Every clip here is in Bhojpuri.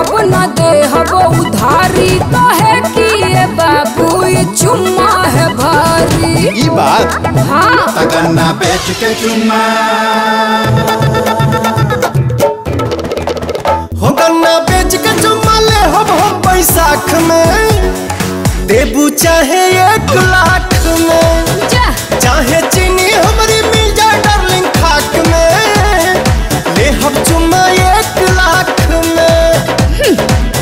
अब न दे हबो उधारी कहे कि ये बाबू ये चुम्मा है भारी ई बात हाँ तगन्ना बेच के चुम्मा हो गन्ना बेच के चुम्मा ले हम हम बैसाख में देबू चाहे एक लाख में जा चाहे चीनी हमारी मिल जाए डार्लिंग खाक में ले हम चुम्मा एक लाख में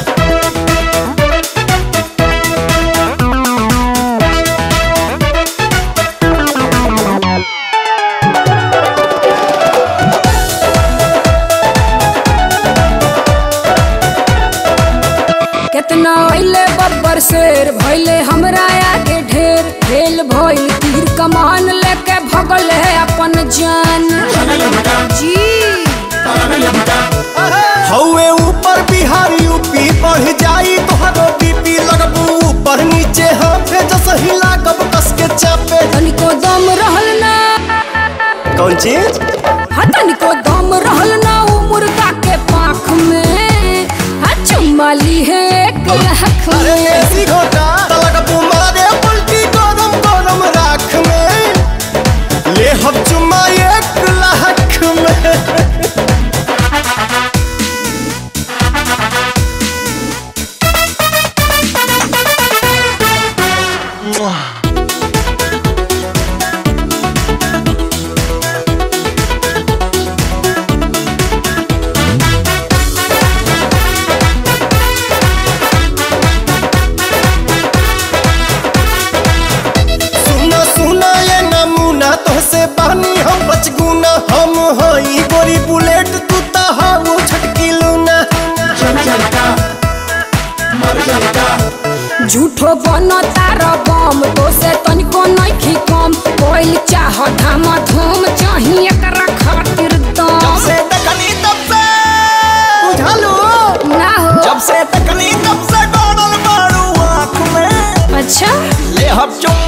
कितना अइले बब्बर शेर भइले हमरा आगे ढेर फेल भइल तीर कमान लेके भगल है अपन जान जी हौवे ऊपर बिहार यूपी बढ़ जाई तोहरो बीपी लगबू ऊपर नीचे हाथे जस हिला कब कस के चापे तनिको दम रहल ना कौन चीज हाँ तनिको दम रहल ना उ मुर्गा के पाख में हाँ चुम्मा ली है एक लाख अरे में ऐसी घोटा लगबू मारे उल्टी गरम गरम राख में ले हम चुम्मा एक लाख में सुना सुना ये नमूना तोहसे बहनी हम बचगुना हम हई गोरी बुलेट तू ता हाउ छटकी लूना झूठो बन तार बम तो से तनिको नइखी कम कोइल चाह धामा धूम चाही एकरा खातिर जब दम से तकनी तब से बुझालू ना हो जब से तकनी तब से डोनल मारू आँख में अच्छा ले हम चुम्मा